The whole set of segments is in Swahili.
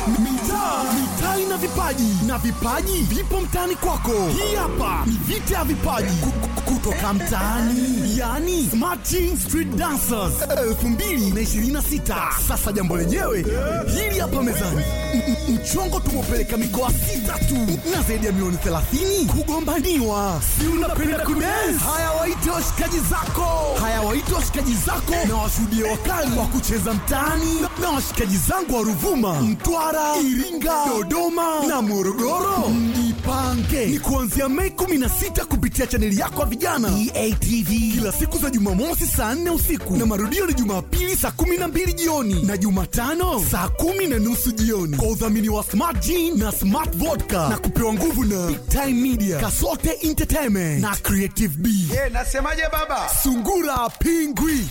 mitaa mitaa ina vipaji na vipaji vipo mtaani kwako. Hii hapa ni vita ya vipaji Ku- ku- kutoka mtaani, yani Smart Street Dancers 2026. Sasa jambo lenyewe hili hapa mezani, M- m- mchongo tumepeleka mikoa sita tu na zaidi ya milioni 30 kugombaniwa. Si unapenda kudance? Haya, waite washikaji zako, haya waite washikaji zako na washuhudie wakali wa kucheza mtaani na washikaji zangu wa Ruvuma, Mtwara, Iringa, Dodoma na Morogoro. Mjipange ni kuanzia Mei 16 kupitia chaneli yako ya vijana EATV, kila siku za Jumamosi saa 4 usiku na marudio ni Jumapili saa 12 jioni na Jumatano saa kumi na nusu jioni kwa udhamini wa Smart Gin na Smart Vodka na kupewa nguvu na Big Time Media, Kasote Entertainment na Creative B. Eh, nasemaje baba? Sungura Pingwi.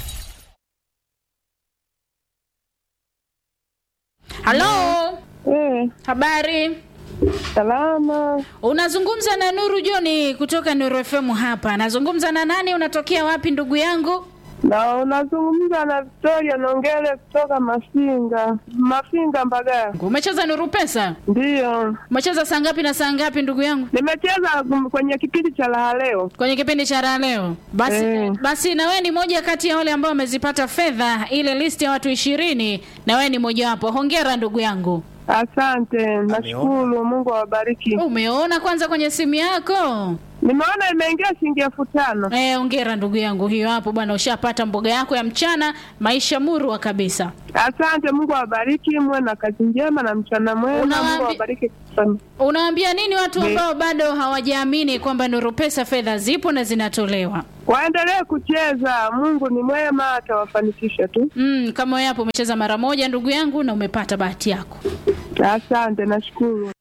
halo Eh, habari salama. unazungumza na nuru joni kutoka nuru fm hapa nazungumza na nani unatokea wapi ndugu yangu Na unazungumza na Victoria Nongele kutoka Mafinga, Mafinga Mbagala. umecheza nuru pesa Ndiyo, umecheza saa ngapi na saa ngapi ndugu yangu nimecheza kum- kwenye kipindi cha raha leo. kwenye kipindi cha raha leo basi Eh. basi na wewe ni moja kati ya wale ambao wamezipata fedha ile listi ya watu ishirini na wewe ni mojawapo hongera ndugu yangu Asante, nashukuru. Mungu awabariki. umeona kwanza kwenye simu yako Nimeona imeingia shilingi elfu tano. Eh, hongera ndugu yangu hiyo hapo bwana ushapata mboga yako ya mchana maisha murwa kabisa Asante, Mungu awabariki, muwe na kazi njema na mchana mwema. Unawaambi- Mungu awabariki sana. Unawaambia nini watu Ni- ambao bado hawajaamini kwamba Nuru Pesa fedha zipo na zinatolewa? Waendelee kucheza, Mungu ni mwema, atawafanikisha tu. Mm, kama wewe hapo umecheza mara moja ndugu yangu na umepata bahati yako. Asante, nashukuru.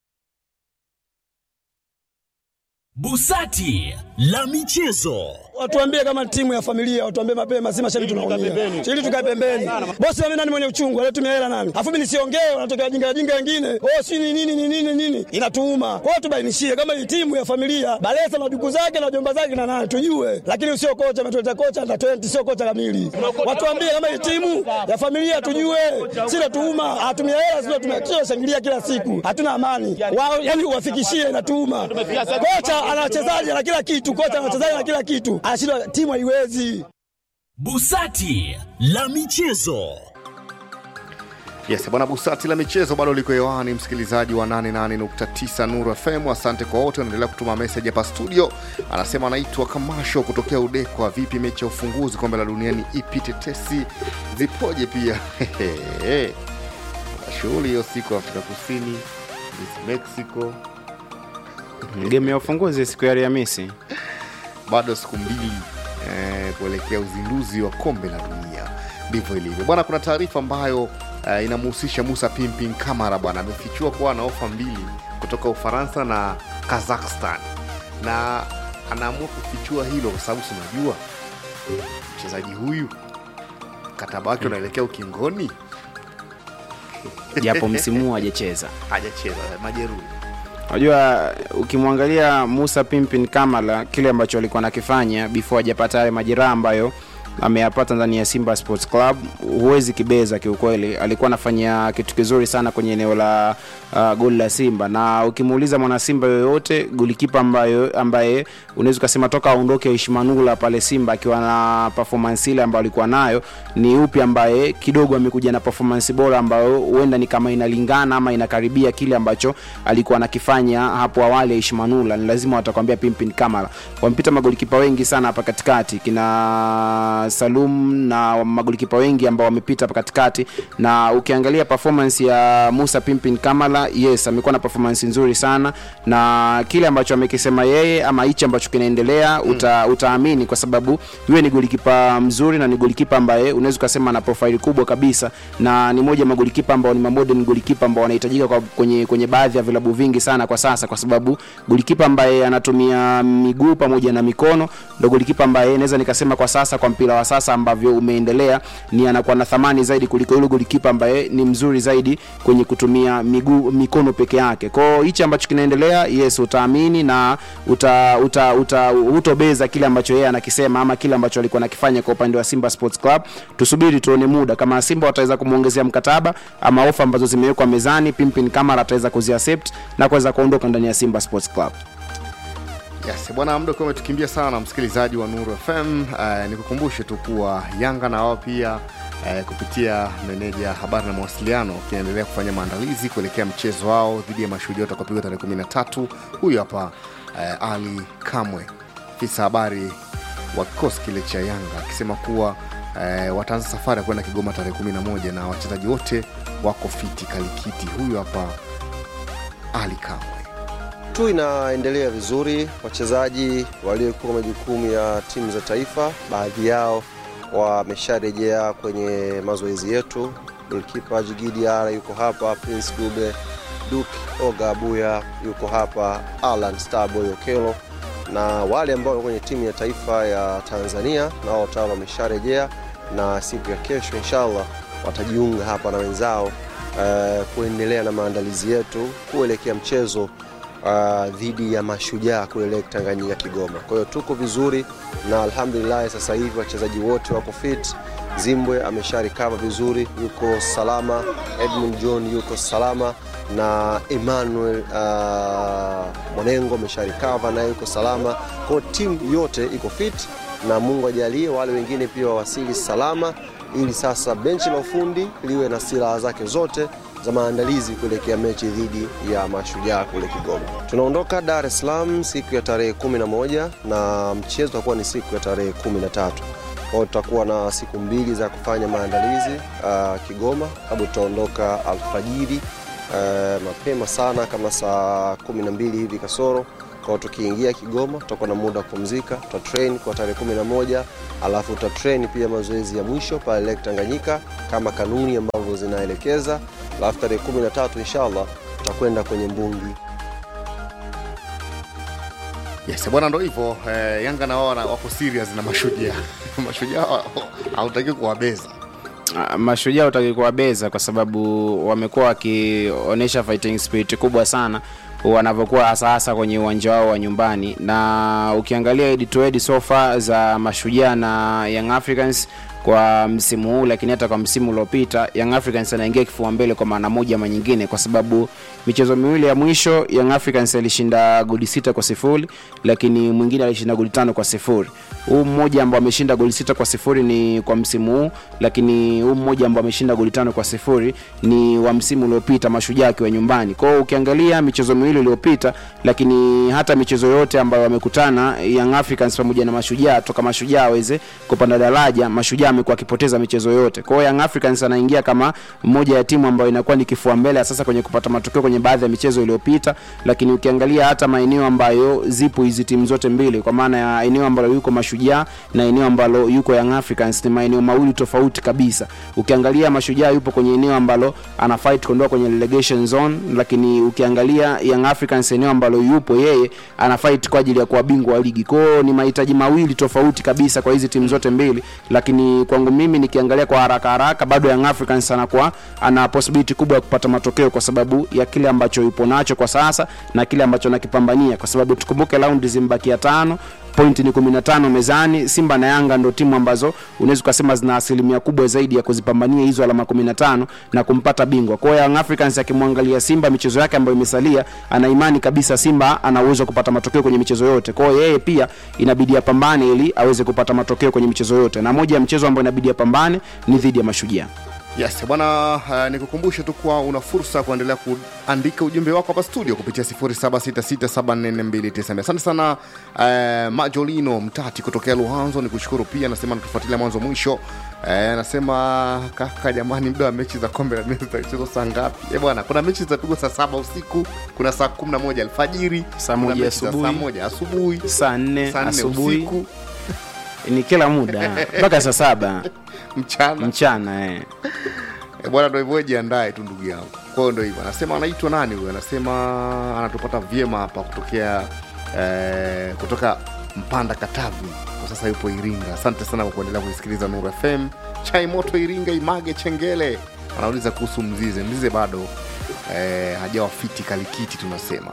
Busati la michezo. Watuambie kama timu ya familia, watuambie mapema, si mashabiki tunaumia. Ili tukae pembeni. Bosi mimi nani mwenye uchungu, alitumia hela nani? Afu mimi nisiongee, wanatokea wajinga wajinga wengine. Oh, si ni nini ni nini nini? Inatuuma. Kwa hiyo tubainishie kama hii timu ya familia, Balesa na duku zake na jomba zake na nani tujue. Lakini usio kocha ametuleta kocha na 20 sio kocha kamili. Watuambie kama hii timu ya familia tujue. Si natuuma, hatumia hela sio tumia shangilia kila siku. Hatuna amani. Wao yani uwafikishie inatuuma. Kocha ana wachezaji na kila kitu, kocha ana wachezaji na kila kitu. Anashindwa timu haiwezi. Busati la michezo. Yes, bwana Busati la michezo bado liko hewani, msikilizaji wa 88.9 Nuru FM. Asante kwa wote wanaendelea kutuma message hapa studio. Anasema anaitwa Kamasho kutokea Udekwa. Vipi mechi ya ufunguzi kombe la duniani ipi tetesi zipoje? Pia Kuna shughuli hiyo siku Afrika Kusini, Miss Mexico, game ya ufunguzi siku ya Alhamisi. bado siku mbili eh, kuelekea uzinduzi wa kombe la dunia. Ndivyo ilivyo bwana. Kuna taarifa ambayo eh, inamhusisha Musa Pimpin Kamara bwana, amefichua kuwa ana ofa mbili kutoka Ufaransa na Kazakhstan, na anaamua kufichua hilo kwa sababu sinajua mchezaji huyu mkataba wake unaelekea ukingoni, japo msimu huu hajacheza. hajacheza majeruhi. Unajua, ukimwangalia Musa Pimpin Kamala, kile ambacho alikuwa anakifanya before hajapata yale majeraha ambayo ameyapata ndani ya Simba Sports Club, huwezi kibeza kiukweli. Alikuwa anafanya kitu kizuri sana kwenye eneo la uh, goli la Simba, na ukimuuliza mwana Simba yoyote, golikipa ambayo ambaye unaweza ukasema toka aondoke Ishmanula pale Simba akiwa na performance ile ambayo alikuwa nayo, ni upi ambaye kidogo amekuja na performance bora ambayo huenda ni kama inalingana ama inakaribia kile ambacho alikuwa anakifanya hapo awali Ishmanula. Ni lazima watakwambia Pimpin Kamara. Wampita magolikipa wengi sana hapa katikati kina Salum na magolikipa wengi ambao wamepita hapa katikati, na ukiangalia performance ya Musa Pimpin Kamara, yes, amekuwa na performance nzuri sana, na kile ambacho amekisema yeye ama hichi ambacho kinaendelea uta, utaamini kwa sababu yeye ni golikipa mzuri na ni golikipa ambaye unaweza ukasema ana profile kubwa kabisa, na ni moja ya magolikipa ambao ni modern golikipa ambao wanahitajika kwa- kwenye, kwenye baadhi ya vilabu vingi sana kwa sasa, kwa sababu golikipa ambaye anatumia miguu pamoja na mikono ndo golikipa ambaye naweza nikasema kwa sasa kwa mpira wa wa sasa ambavyo umeendelea ni anakuwa na thamani zaidi kuliko yule golikipa ambaye ni mzuri zaidi kwenye kutumia miguu mikono peke yake kwao hichi ambacho kinaendelea yes utaamini na uta, uta, uta, utobeza kile ambacho yeye anakisema ama kile ambacho alikuwa anakifanya kwa upande wa simba sports club tusubiri tuone muda kama simba wataweza kumwongezea mkataba ama ofa ambazo zimewekwa mezani pimpin kamara ataweza kuziaccept na kuweza kuondoka ndani ya simba sports club Yes, bwana muda ukiwa umetukimbia sana msikilizaji wa Nuru FM. Uh, nikukumbushe tu kuwa Yanga na wao pia uh, kupitia meneja habari na mawasiliano kinaendelea kufanya maandalizi kuelekea mchezo wao dhidi ya Mashujaa utakaopigwa tarehe 13. Huyu hapa uh, Ali Kamwe, afisa habari wa kikosi kile cha Yanga akisema kuwa uh, wataanza safari ya kwenda Kigoma tarehe 11 na wachezaji wote wako fiti kalikiti. Huyu hapa Ali Kamwe. tu inaendelea vizuri. Wachezaji waliokuwa majukumu ya timu za taifa, baadhi yao wamesharejea kwenye mazoezi yetu. Golkipa Jigidi Ara yuko hapa, Prince Dube, Duke Oga Abuya yuko hapa, Alan Starboy Okelo na wale ambao wako kwenye timu ya taifa ya Tanzania nao tayari wamesharejea, na siku ya kesho inshallah watajiunga hapa na wenzao uh, kuendelea na maandalizi yetu kuelekea mchezo uh, dhidi ya mashujaa kule Lake Tanganyika Kigoma. Kwa hiyo tuko vizuri na alhamdulillah, sasa hivi wachezaji wote wako fit. Zimbwe amesharikava vizuri, yuko salama. Edmund John yuko salama na Emmanuel uh, Mwanengo amesharikava naye yuko salama. Kwa hiyo timu yote iko fit na Mungu ajalie wale wengine pia wawasili salama, ili sasa benchi la ufundi liwe na silaha zake zote za maandalizi kuelekea mechi dhidi ya mashujaa kule Kigoma. Tunaondoka Dar es Salaam siku ya tarehe 11 na mchezo utakuwa ni siku ya tarehe 13. Kwa hiyo tutakuwa na siku mbili za kufanya maandalizi uh, Kigoma, sababu tutaondoka alfajiri uh, mapema sana kama saa 12 hivi kasoro kwa tukiingia Kigoma tutakuwa na muda wa kupumzika, tutatrain kwa tarehe 11, alafu tutatrain pia mazoezi ya mwisho pale Lake Tanganyika kama kanuni ambavyo zinaelekeza, alafu tarehe 13 inshallah tutakwenda kwenye mbungi Yes, bwana ndo hivyo eh, Yanga na wao wana- wako serious na mashujaa mashujaa hautaki kuwabeza Ah, mashujaa utaki kuwabeza kwa sababu wamekuwa wakionyesha fighting spirit kubwa sana wanavyokuwa hasa hasa kwenye uwanja wao wa nyumbani na ukiangalia head to head sofa za mashujaa na young africans kwa msimu huu lakini hata kwa msimu uliopita young africans anaingia kifua mbele kwa maana moja ama nyingine kwa sababu michezo miwili ya mwisho young africans alishinda goli sita kwa sifuri lakini mwingine alishinda goli tano kwa sifuri huu mmoja ambao ameshinda goli sita kwa sifuri ni kwa msimu huu lakini huu mmoja ambao ameshinda goli tano kwa sifuri ni wa msimu uliopita mashujaa akiwa nyumbani kwao ukiangalia michezo miwili iliyopita lakini hata michezo yote ambayo wamekutana young africans pamoja na mashujaa toka mashujaa aweze kupanda daraja mashujaa amekuwa akipoteza michezo yote kwao young africans anaingia kama moja ya timu ambayo inakuwa ni kifua mbele sasa kwenye kupata matokeo kwenye baadhi ya michezo iliyopita lakini ukiangalia hata maeneo ambayo zipo hizi timu zote mbili kwa maana ya eneo ambalo yuko mashujaa na eneo ambalo yuko young africans ni maeneo mawili tofauti kabisa ukiangalia mashujaa yupo kwenye eneo ambalo ana fight kuondoka kwenye relegation zone lakini ukiangalia young africans eneo ambalo yupo yeye ana fight kwa ajili ya kuwa bingwa wa ligi kwao ni mahitaji mawili tofauti kabisa kwa hizi timu zote mbili lakini kwangu mimi nikiangalia kwa haraka haraka bado young africans anakuwa ana possibility kubwa ya kupata matokeo kwa sababu ya kile ambacho yupo nacho kwa sasa na kile ambacho anakipambania kwa sababu tukumbuke raundi zimbakia tano pointi ni 15 mezani simba na yanga ndo timu ambazo unaweza ukasema zina asilimia kubwa zaidi ya kuzipambania hizo alama 15 na kumpata bingwa kwa hiyo young africans akimwangalia simba michezo yake ambayo imesalia ana imani kabisa simba ana uwezo wa kupata matokeo kwenye michezo yote kwa hiyo yeye pia inabidi apambane ili aweze kupata matokeo kwenye michezo yote na moja ya mchezo ambao inabidi apambane ni dhidi ya mashujaa yes bwana uh, nikukumbushe tu kuwa una fursa ya kuendelea kuandika ujumbe wako hapa studio kupitia 0766744292 asante sana uh, majolino mtati kutokea luhanzo ni kushukuru pia nasema natufuatilia mwanzo mwisho Eh, anasema kaka jamani muda wa mechi za kombe la dunia zitachezwa saa ngapi Eh, bwana kuna mechi zitapigwa saa saba usiku kuna saa 11 alfajiri Saa kuna moja mechi za asubuhi. saa moja asubuhi saa nne saa nne asubuhi usiku ni kila muda mpaka saa saba mchana mchana eh. Eh, bwana ndo hivyo jiandae tu ndugu yangu kwa hiyo ndo hivyo anasema anaitwa nani huyo anasema anatupata vyema hapa kutokea eh, kutoka mpanda katavi kwa kwa sasa yupo Iringa. Asante sana kwa kuendelea kuisikiliza Nuru FM. Chai moto Iringa, Image Chengele anauliza kuhusu Mzize. Mzize bado eh, hajawa fiti kalikiti, tunasema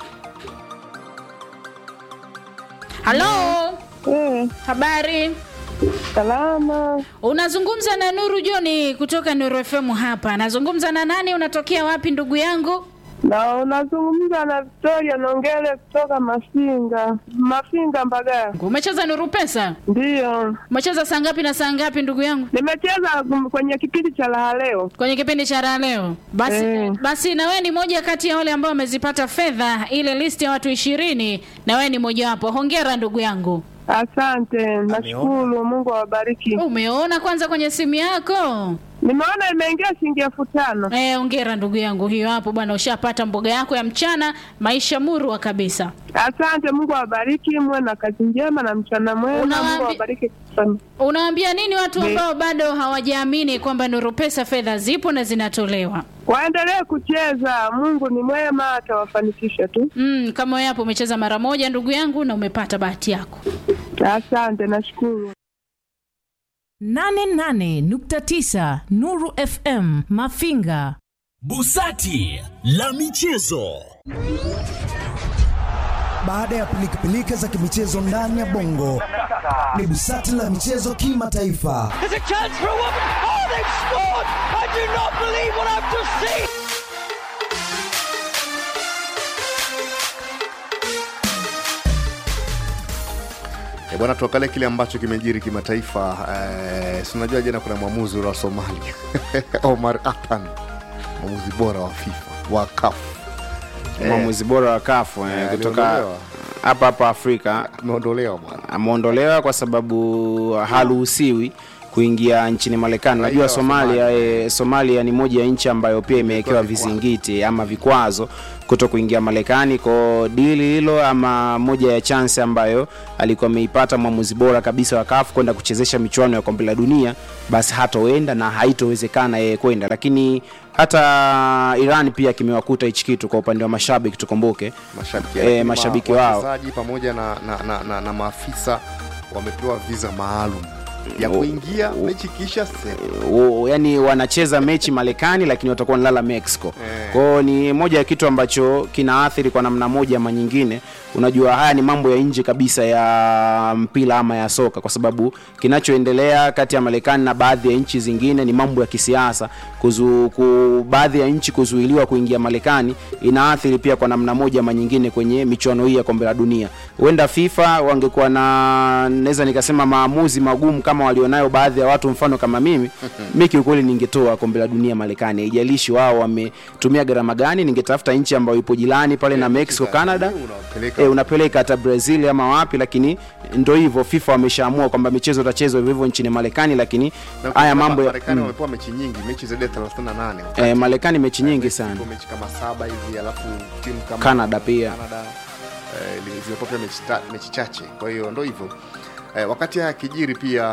halo Eh, habari salama. unazungumza na nuru joni kutoka nuru fm hapa nazungumza na nani unatokea wapi ndugu yangu Na unazungumza na Victoria Nongele kutoka Mafinga, Mafinga Mbagala. umecheza nuru pesa Ndiyo, umecheza saa ngapi na saa ngapi ndugu yangu nimecheza kum- kwenye kipindi cha raha leo. kwenye kipindi cha raha leo basi, Eh. basi na wewe ni moja kati ya wale ambao wamezipata fedha ile listi ya watu ishirini na wewe ni mojawapo hongera ndugu yangu Asante, nashukuru. Mungu awabariki. umeona kwanza kwenye simu yako Nimeona imeingia shilingi elfu tano. Eh, ongera ndugu yangu, hiyo hapo bwana, ushapata mboga yako ya mchana, maisha murwa kabisa. Asante, Mungu awabariki, muwe na kazi njema na mchana mwema. Unawaambi- Mungu awabariki sana. Unawaambia nini watu ambao bado hawajaamini kwamba Nuru Pesa fedha zipo na zinatolewa? Waendelee kucheza, Mungu ni mwema, atawafanikisha tu. Mm, kama wewe hapo umecheza mara moja ndugu yangu na umepata bahati yako. Asante, nashukuru. 88.9 Nuru FM Mafinga. Busati la michezo. Baada ya pilikapilika za kimichezo ndani ya bongo, ni busati la michezo kimataifa. E bwana, tuangalie kile ambacho kimejiri kimataifa. Eh, si unajua jana kuna mwamuzi wa Somalia Omar Apan, mwamuzi bora wa FIFA wa CAF mwamuzi bora wa kafu eh, Eh, kutoka aliondolewa. hapa hapa Afrika ameondolewa bwana. ameondolewa kwa sababu haruhusiwi kuingia nchini Marekani. Raia Unajua wa Somalia, Somalia. eh, Somalia ni moja ya nchi ambayo pia imewekewa vikwazo. vizingiti ama vikwazo kuto kuingia Marekani. Kwa dili hilo ama moja ya chance ambayo alikuwa ameipata mwamuzi bora kabisa wa CAF kwenda kuchezesha michuano ya kombe la dunia, basi hatoenda na haitowezekana yeye kwenda, lakini hata Iran pia kimewakuta hichi kitu kwa upande wa mashabiki, tukumbuke mashabiki, Eh, lakini mashabiki ma- wao. wachezaji pamoja na, na, na, na, na maafisa wamepewa visa maalum ya O- kuingia o- mechi kisha sasa. o, yani wanacheza mechi Marekani lakini watakuwa wanalala Mexico. Eh. Kwao ni moja ya kitu ambacho kinaathiri kwa namna moja ama nyingine. Unajua haya ni mambo ya nje kabisa ya mpira ama ya soka, kwa sababu kinachoendelea kati ya Marekani na baadhi ya nchi zingine ni mambo ya kisiasa. Kuzu, ku, baadhi ya nchi kuzuiliwa kuingia Marekani inaathiri pia kwa namna moja ama nyingine kwenye michuano hii ya kombe la dunia. Huenda FIFA wangekuwa na naweza nikasema maamuzi magumu kama walionayo baadhi ya watu, mfano kama mimi mi kiukweli ningetoa kombe la dunia Marekani, haijalishi wao wametumia gharama gani. Ningetafuta nchi ambayo ipo jirani pale na Mexico, Canada Unawapeleka e, unapeleka hata Brazil ama wapi, lakini ndo hivyo FIFA wameshaamua kwamba michezo itachezwa hivyo hivyo nchini Marekani, lakini Na haya ukiangalia mambo ya Marekani mm, wamepewa mechi nyingi, mechi zaidi ya 38. eh, Marekani mechi nyingi Mexico sana mechi kama saba hivi, alafu timu kama Canada pia. Canada eh, li- zimepewa pia mechi, ta, mechi chache. Kwa hiyo ndo hivyo eh, wakati haya kijiri pia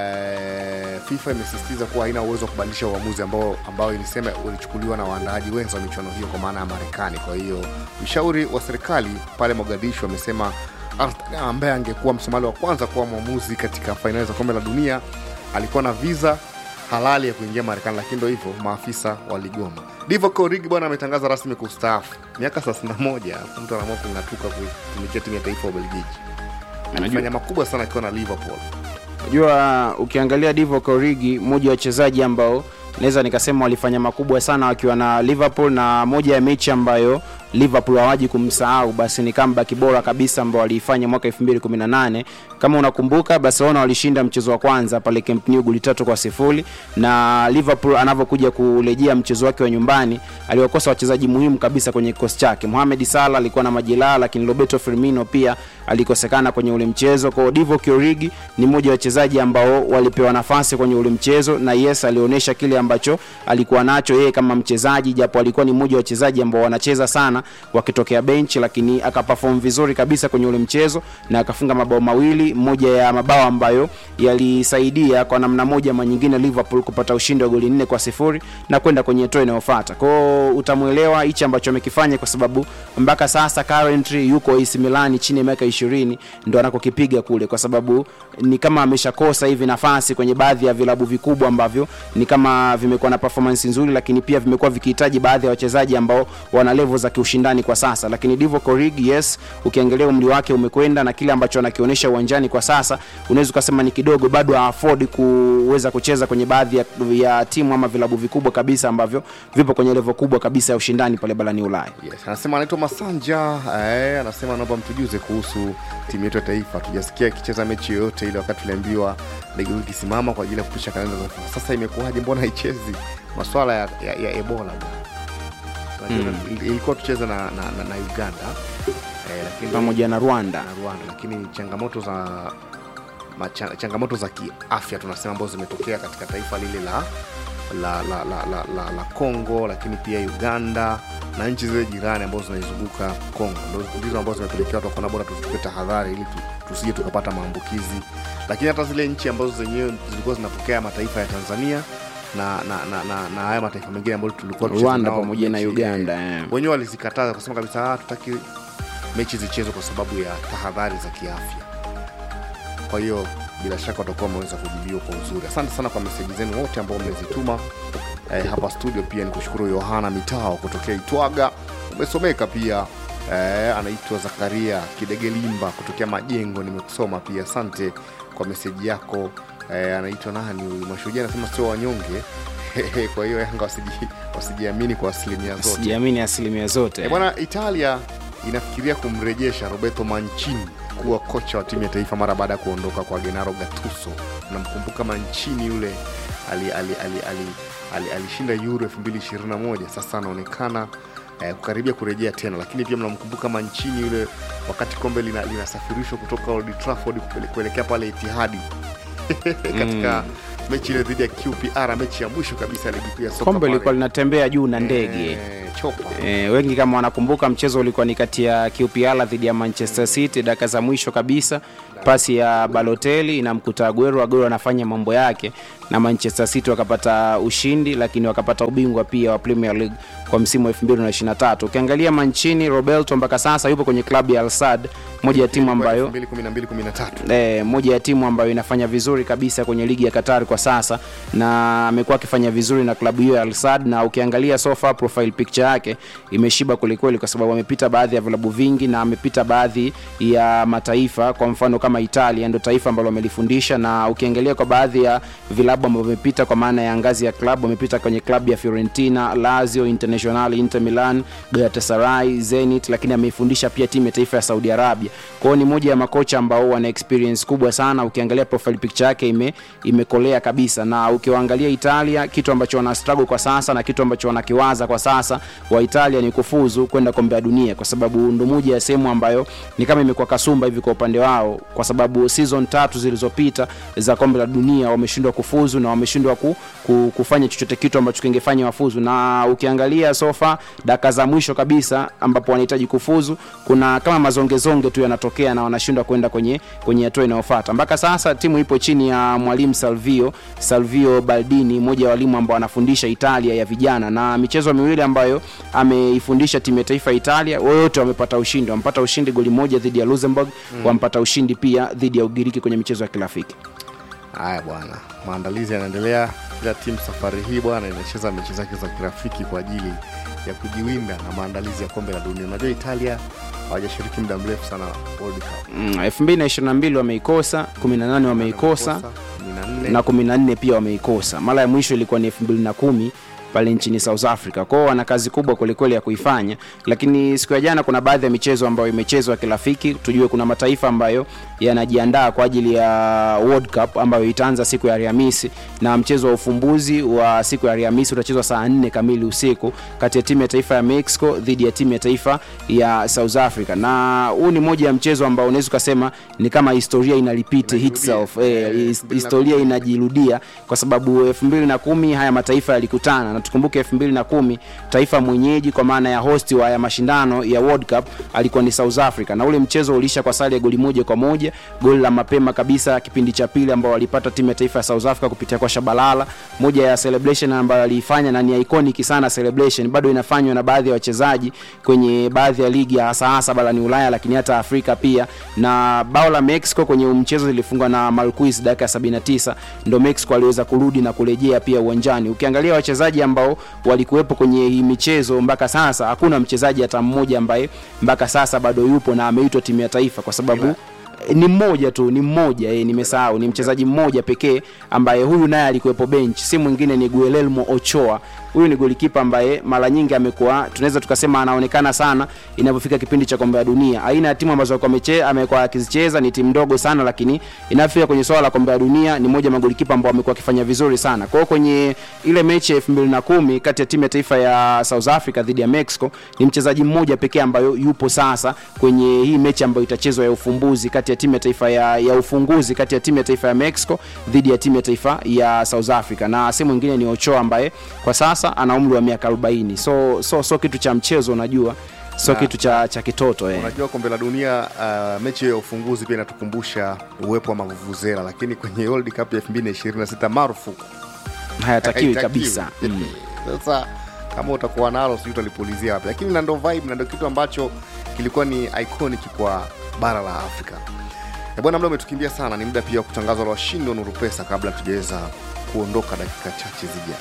eh, FIFA imesisitiza kuwa haina uwezo wa kubadilisha uamuzi ambao ambao ilisema ulichukuliwa na waandaaji wenza wa michuano hiyo kwa maana ya Marekani. Kwa hiyo mshauri wa serikali pale Mogadishu amesema Artan ambaye angekuwa Msomali wa kwanza kuwa mwamuzi katika fainali za kombe la dunia alikuwa na visa halali ya kuingia Marekani, lakini ndo hivyo maafisa waligoma. Divock Origi bwana ametangaza rasmi kustaafu miaka 31. Mtu anaamua kung'atuka kutumikia timu ya taifa ya Ubelgiji. Amefanya makubwa sana akiwa na Liverpool. Unajua, ukiangalia Divock Origi, mmoja wa wachezaji ambao naweza nikasema walifanya makubwa sana wakiwa na Liverpool, na moja ya mechi ambayo Liverpool hawaji kumsahau basi ni comeback bora kabisa ambao waliifanya mwaka 2018. Kama unakumbuka, Barcelona walishinda mchezo wa kwanza pale Camp Nou goli tatu kwa sifuri, na Liverpool anavyokuja kurejea mchezo wake wa nyumbani aliwakosa wachezaji muhimu kabisa kwenye kikosi chake. Mohamed Salah alikuwa na majeraha, lakini Roberto Firmino pia alikosekana kwenye ule mchezo. Kwa hiyo Divock Origi ni mmoja wa wachezaji ambao walipewa nafasi kwenye ule mchezo, na yes, alionyesha kile ambacho alikuwa nacho yeye kama mchezaji, japo alikuwa ni mmoja wa wachezaji ambao wanacheza sana sana wakitokea benchi, lakini akaperform vizuri kabisa kwenye ule mchezo na akafunga mabao mawili, moja ya mabao ambayo yalisaidia kwa namna moja ama nyingine Liverpool kupata ushindi wa goli nne kwa sifuri na kwenda kwenye hatua inayofuata. Kwao utamwelewa hichi ambacho amekifanya, kwa sababu mpaka sasa currently yuko AC Milan chini ya miaka 20 ndo anakokipiga kule, kwa sababu ni kama ameshakosa hivi nafasi kwenye baadhi ya vilabu vikubwa ambavyo ni kama vimekuwa na performance nzuri, lakini pia vimekuwa vikihitaji baadhi ya wachezaji ambao wana level za kiushindani kwa sasa. Lakini Divock Origi, yes, ukiangalia umri wake umekwenda na kile ambacho anakionyesha uwanjani kwa sasa, unaweza ukasema ni kidogo, bado haafford kuweza kucheza kwenye baadhi ya, ya timu ama vilabu vikubwa kabisa ambavyo vipo kwenye level kubwa kabisa ya ushindani pale barani Ulaya. Yes, anasema anaitwa Masanja eh, anasema naomba mtujuze kuhusu timu yetu ya taifa. Tujasikia ikicheza mechi yoyote ile, wakati tuliambiwa ligi kuu ikisimama kwa ajili ya kupisha kalenda za FIFA. Sasa imekuwaje? Mbona haichezi? Maswala ya, ya, ya Ebola bwana. Unajua, il- ilikuwa tucheze na, na, na, na Uganda eh, lakini Pamoja na Rwanda. na Rwanda, lakini changamoto za macha, changamoto za kiafya tunasema ambazo zimetokea katika taifa lile la la la la, la, la, la Congo, lakini pia Uganda na nchi zile jirani ambazo zinaizunguka Congo, Ndo- ndizo ambazo zimepelekea watu wakaona bora tuchukue tahadhari ili tu, tusije tukapata maambukizi. Lakini hata zile nchi ambazo zenyewe zilikuwa zinapokea mataifa ya Tanzania na na na, na, na haya mataifa mengine ambayo tulikuwa tucheze Rwanda nao pamoja na mechi, Uganda, eh, eh. wenyewe walizikataza kusema kabisa "Ah, tutaki mechi zichezwe kwa sababu ya tahadhari za kiafya. Kwa hiyo bila shaka watakuwa wameweza kujibiwa kwa uzuri. Asante sana kwa meseji zenu wote ambao mmezituma eh, hapa studio. Pia ni kushukuru Yohana Mitao kutokea Itwaga, umesomeka pia. Eh, anaitwa Zakaria Kidegelimba kutokea Majengo, nimekusoma pia. Asante kwa meseji yako. Eh, anaitwa nani huyu? Mashujaa anasema sio wanyonge. kwa hiyo Yanga wasiji- wasijiamini kwa asilimia zote. Sijiamini asilimia zote. E bwana, Italia inafikiria kumrejesha Roberto Mancini kuwa kocha wa timu ya taifa mara baada ya kuondoka kwa Gennaro Gattuso. Namkumbuka Mancini yule alishinda ali, ali, ali, ali, alishinda Euro 2021 sasa anaonekana eh, kukaribia kurejea tena, lakini pia mnamkumbuka Mancini yule wakati kombe lina- linasafirishwa kutoka Old Trafford kupele- kuelekea pale Etihadi katika mechi ile dhidi ya QPR, mechi ya mwisho kabisa ya ligi kuu ya soka Kombe pale. lilikuwa linatembea juu na ndege. Eh, chopa E, wengi kama wanakumbuka mchezo ulikuwa ni kati ya QPR dhidi ya Manchester City, dakika za mwisho kabisa, pasi ya Balotelli inamkuta Aguero, Aguero anafanya mambo yake na Manchester City wakapata ushindi, lakini wakapata ubingwa pia wa Premier League kwa msimu wa 2023. Ukiangalia Mancini, Roberto mpaka sasa yupo kwenye klabu ya Al Sadd, moja ya timu ambayo 2012 13 eh, moja ya timu ambayo inafanya vizuri kabisa kwenye ligi ya Qatar kwa sasa, na amekuwa akifanya vizuri na klabu hiyo ya Al Sadd, na ukiangalia so far profile picture yake imeshiba kwelikweli, kwa sababu amepita baadhi ya vilabu vingi na amepita baadhi ya mataifa, kwa mfano kama Italia ndio taifa ambalo amelifundisha, na ukiangalia kwa baadhi ya vilabu ambavyo amepita kwa maana ya ngazi ya klabu, amepita kwenye klabu ya Fiorentina, Lazio, Internazionale, Inter Milan, Galatasaray, Zenit, lakini ameifundisha pia timu ya taifa ya Saudi Arabia. Kwa hiyo ni moja ya makocha ambao wana experience kubwa sana. Ukiangalia profile picture yake ime imekolea kabisa, na ukiwaangalia Italia, kitu ambacho wana struggle kwa sasa na kitu ambacho wanakiwaza kwa sasa wa Italia ni kufuzu kwenda kombe la dunia, kwa sababu ndo moja ya sehemu ambayo ni kama imekuwa kasumba hivi kwa upande wao, kwa sababu season tatu zilizopita za kombe la dunia wameshindwa kufuzu na wameshindwa ku, ku, kufanya chochote kitu ambacho kingefanya wafuzu, na ukiangalia sofa dakika za mwisho kabisa ambapo wanahitaji kufuzu, kuna kama mazongezonge tu yanatokea na wanashindwa kwenda kwenye kwenye hatua inayofuata. Mpaka sasa timu ipo chini ya mwalimu Salvio Salvio Baldini, mmoja wa walimu ambao anafundisha Italia ya vijana, na michezo miwili ambayo ameifundisha timu ya taifa ya Italia, wote wamepata ushindi. Wamepata ushindi goli moja dhidi ya Luxembourg, Mm. wamepata ushindi pia dhidi ya Ugiriki kwenye michezo ya kirafiki. Haya bwana, maandalizi yanaendelea. Kila timu safari hii bwana inacheza mechi zake za kirafiki kwa ajili ya kujiwinda na maandalizi ya kombe la dunia. Unajua Italia hawajashiriki muda mrefu sana World Cup. Mm, 2022 wameikosa, 18 wameikosa 14. na 14 pia wameikosa. Mara ya mwisho ilikuwa ni 2010 pale nchini South Africa. Kwao wana kazi kubwa kwelikweli ya kuifanya, lakini siku ya jana kuna baadhi ya michezo ambayo imechezwa kirafiki. Tujue kuna mataifa ambayo yanajiandaa kwa ajili ya World Cup ambayo itaanza siku ya Alhamisi, na mchezo wa ufumbuzi wa siku ya Alhamisi utachezwa saa 4 kamili usiku kati ya timu ya taifa ya Mexico dhidi ya timu ya taifa ya South Africa, na huu ni moja ya mchezo ambao unaweza ukasema ni kama historia ina repeat itself, eh, his- historia inajirudia kwa sababu 2010 haya mataifa yalikutana na tukumbuke 2010 taifa mwenyeji kwa maana ya host wa ya mashindano ya World Cup alikuwa ni South Africa na ule mchezo ulisha kwa sare ya goli moja kwa moja goli la mapema kabisa kipindi cha pili ambao walipata timu ya taifa ya South Africa kupitia kwa Shabalala moja ya celebration ambayo aliifanya na ni iconic sana celebration bado inafanywa na baadhi ya wachezaji kwenye baadhi ya ligi hasa hasa barani Ulaya lakini hata Afrika pia na bao la Mexico kwenye mchezo lilifungwa na Marquez dakika ya 79 ndo Mexico aliweza kurudi na kurejea pia uwanjani ukiangalia wachezaji ambao walikuwepo kwenye hii michezo mpaka sasa hakuna mchezaji hata mmoja ambaye mpaka sasa bado yupo na ameitwa timu ya taifa kwa sababu ni mmoja tu ni mmoja eh, nimesahau ni mchezaji mmoja pekee ambaye huyu naye alikuwepo bench si mwingine ni Guillermo Ochoa huyu ni golikipa ambaye mara nyingi amekuwa tunaweza tukasema anaonekana sana inapofika kipindi cha kombe la dunia aina ya timu ambazo alikuwa ameche- amekuwa akizicheza ni timu ndogo sana lakini inafika kwenye swala la kombe la dunia ni moja ya magolikipa ambao amekuwa akifanya vizuri sana kwa hiyo kwenye ile mechi ya 2010 kati ya timu ya taifa ya South Africa dhidi ya Mexico ni mchezaji mmoja pekee ambayo yupo sasa kwenye hii mechi ambayo itachezwa ya ufumbuzi kati ya timu ya taifa ya, ya ufunguzi kati ya timu ya taifa ya Mexico dhidi ya timu ya taifa ya South Africa na si mwingine ni Ochoa ambaye kwa sasa ana umri wa miaka 40 so so so kitu cha mchezo unajua so Na- kitu cha, cha kitoto eh. unajua kombe la dunia uh, mechi hiyo ya ufunguzi pia inatukumbusha uwepo wa mavuvuzela lakini kwenye World Cup ya 2026 marufuku hayatakiwi Haitakiwi. kabisa mm. sasa kama utakuwa nalo sijui utalipulizia wapi lakini na ndo vibe na ndo kitu ambacho kilikuwa ni iconic kwa bara la afrika Eh, bwana muda umetukimbia sana ni muda pia wa kutangaza la washindi wa nuru pesa kabla tujaweza kuondoka dakika chache zijazo